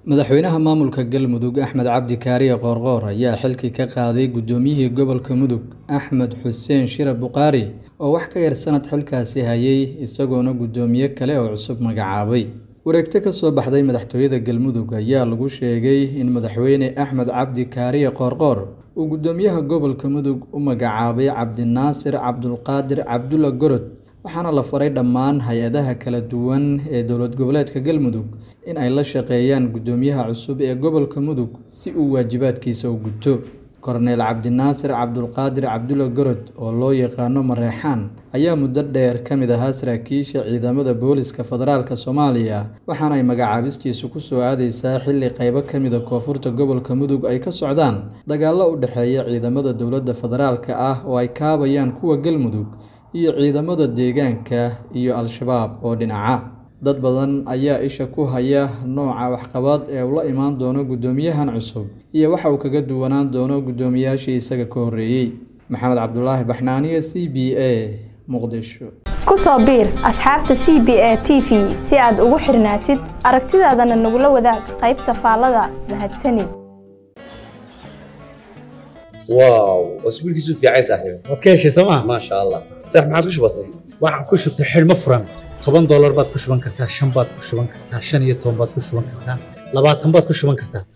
madaxweynaha maamulka galmudug axmed cabdi kaariye qoorqoor ayaa xilkii ka qaaday guddoomiyihii gobolka mudug axmed xuseen shire buqaari oo wax ka yar sanad xilkaasi hayay isagoona guddoomiye kale oo cusub magacaabay wareegto ka soo baxday madaxtooyada galmudug ayaa lagu sheegay in madaxweyne axmed cabdi kaariye qoorqoor uu guddoomiyaha gobolka mudug u magacaabay cabdinaasir cabdulqaadir cabdulla gorod waxaana la faray dhammaan hay-adaha kala duwan ee dowlad goboleedka galmudug in ay la shaqeeyaan guddoomiyaha cusub ee gobolka mudug si uu waajibaadkiisa u guto korneel cabdinaasir cabdulqaadir cabdulla gorod oo loo yaqaano mareexaan ayaa muddo dheer ka mid ahaa saraakiisha ciidamada booliska federaalk soomaaliya waxaana ay magacaabistiisu kusoo aadeysaa xilli qeybo ka mida koonfurta gobolka mudug ay ka socdaan dagaallo u dhexeeya ciidamada dowladda federaalka ah oo ay kaabayaan kuwa galmudug iyo ciidamada deegaanka iyo al-shabaab oo dhinaca dad badan ayaa isha ku haya nooca waxqabad ee uu la imaan doono guddoomiyahan cusub iyo waxa uu kaga duwanaan doono guddoomiyaashii isaga ka horreeyey maxamed cabdulaahi baxnaaniye c b a muqdisho ku soo biir asxaabta c b a t v si aad ugu xirnaatid aragtidaadana nagula wadaag qaybta faallada mahadsanid واو اسبوع كيسو في عايز صاحبي waad ka heshay sooma ما شاء الله صح ما عادش بسيط waxaan ku shubtay xidhmo furan toban doolar baad ku shuban kartaa shan baad ku shuban kartaa shan iyo toban baad ku shuban kartaa labaatan baad ku shuban kartaa